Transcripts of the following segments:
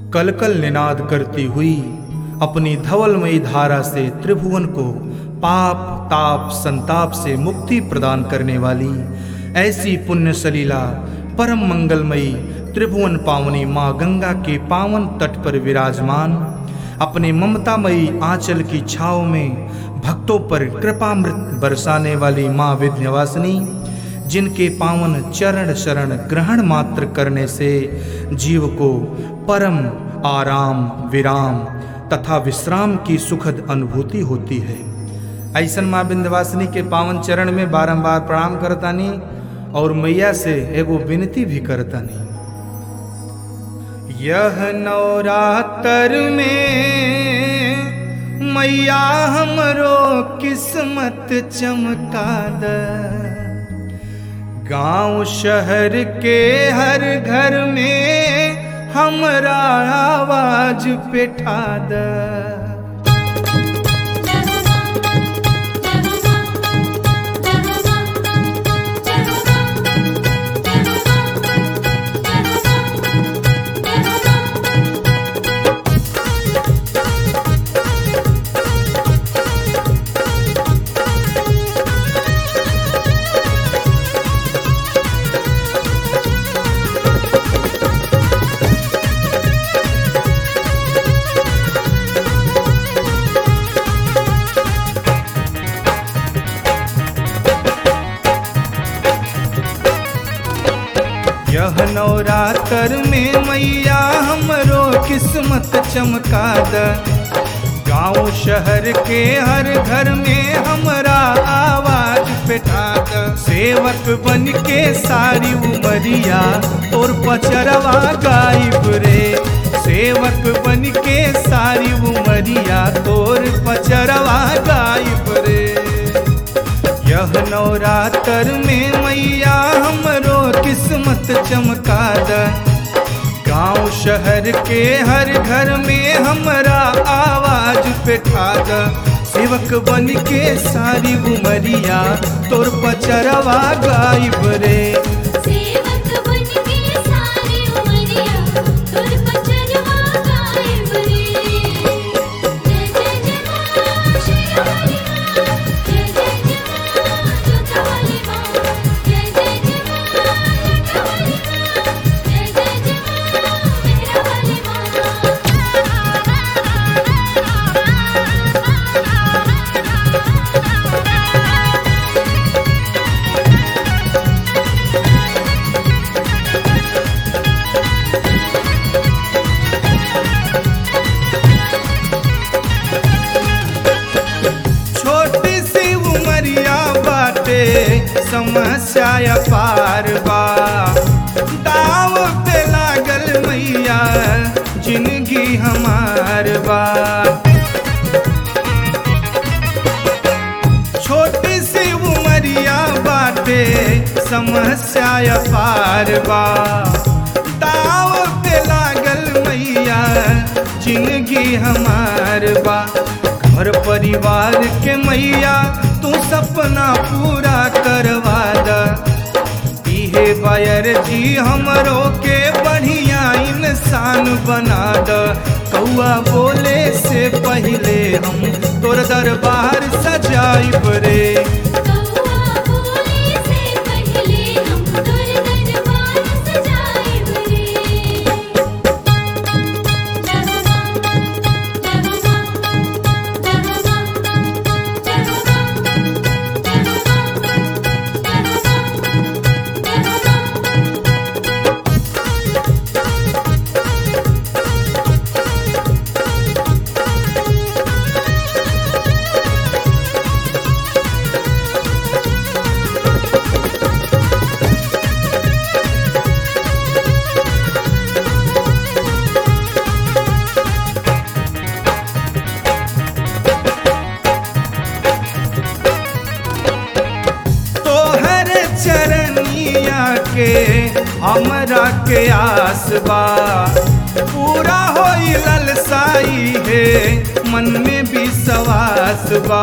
कलकल निनाद करती हुई अपनी धवलमयी धारा से त्रिभुवन को पाप ताप संताप से मुक्ति प्रदान करने वाली ऐसी पुण्य सलीला परम मंगलमयी त्रिभुवन पावनी माँ गंगा के पावन तट पर विराजमान अपने ममतामयी आंचल की छाव में भक्तों पर कृपामृत बरसाने वाली माँ विध्यवासिनी जिनके पावन चरण शरण ग्रहण मात्र करने से जीव को परम आराम विराम तथा विश्राम की सुखद अनुभूति होती है ऐसन माँ विंध्यवासिनी के पावन चरण में बारंबार प्रणाम करतानी और मैया से एगो विनती भी करतानी यह नवरात्र में मैया हमरो किस्मत चमका द गांव शहर के हर घर में हमरा आवाज पेठा द यह नवरात्र में मैया हमरो किस्मत चमका द गांव शहर के हर घर में हमरा आवाज बैठा द सेवक बन के सारी उमरिया और पचरवा गायब रे सेवक बन के सारी उमरिया तोर पचरवा गायब रे यह नवरात्र में मैया हमरो किस्मत चमका द गांव शहर के हर घर में हमरा आवाज बैठा द सेवक बन के सारी उमरिया तोर पचरवा गायब रे सेवक बन के सारी उमरिया तोर पचरवा गायब रे जय जय जय मां शेरावाली मां जय जय जय मां जोतावाली मां जय जय जय मां लटावाली मां जय जय जय मां मेहरावाली मां छोटी सी उमरिया बाटे समस्या पार बा दाव पे लागल मैया जिंदगी हमार बा छोटी सी उमरिया बाटे समस्या पार बा दाव पे लागल मैया जिंदगी हमार बा घर परिवार के मैया तू सपना पूरा करवा द इहे बायर जी हमरो के बढ़िया इंसान बना द कौआ बोले से पहले हम तोर दरबार सजाइब रे कौआ बोले से पहले हम तोर दरबार सजाइब रे जय हो मां जय हो मां जय हो मां जय हो मां जय हो मां जय हो मां तोहर चरनिया के हमरा के आस बा पूरा होई ललसाई है मन में भी सवास बा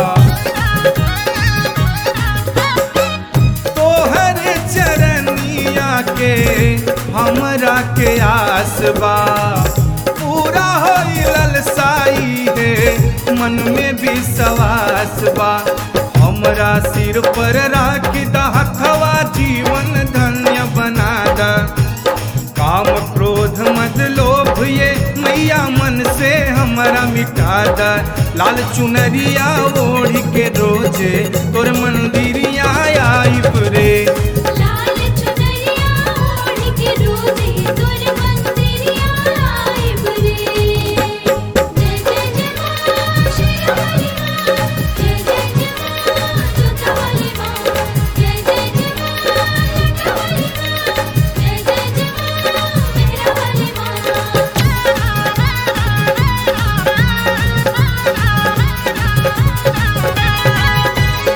तोहर चरनिया के हमरा के आस बा मन में विश्वास बा हमरा सिर पर राख द हथवा जीवन धन्य बना द काम क्रोध मद लोभ ये मैया मन से हमारा मिटा द लाल चुनरिया ओढ़ के रोजे तोर मंदिरिया आई रे लाल चुनरिया ओढ़ के रोजे तोर मंदिरिया आइब रे जय जय जय मां शेरावाली मां जय जय जय मां जोतावाली मां जय जय जय मां लटावाली मां जय जय जय मां मेहरावाली मां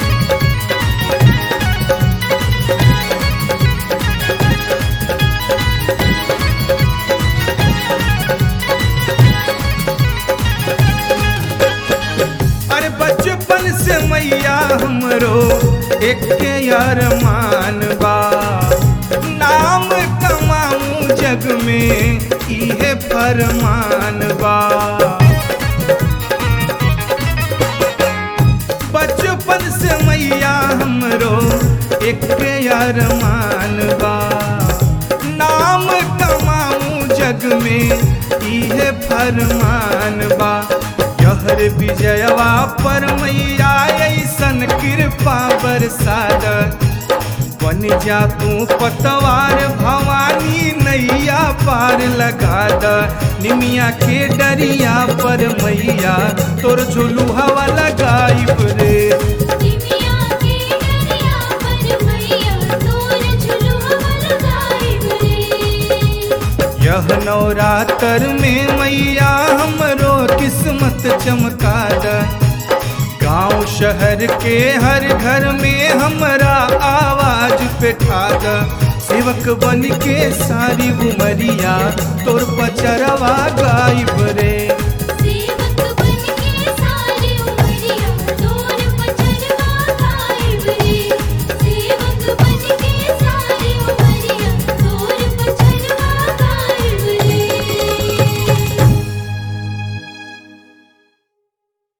अरे बचपन से मैया हमरो एक अरमान बा नाम कमाऊं जग में इहे फरमान बा बचपन से मैया हमरो एक अरमान बा नाम कमाऊं जग में इहे फरमान बा यहर विजयवा पर मैया ऐसन कृपा बरसाद बन जा तू पतवार भवानी नैया पार लगा द निमिया के डरिया पर मैया तोर झुलू हवा लगाई रे निमिया के डरिया पर मैया तोर झुलुआ लगाइब रे यह नवरात्र में मैया हमरो किस्मत चमका द गांव शहर के हर घर में हमरा आवाज बैठा द सेवक बन के सारी उमरिया तोर पचरवा गायब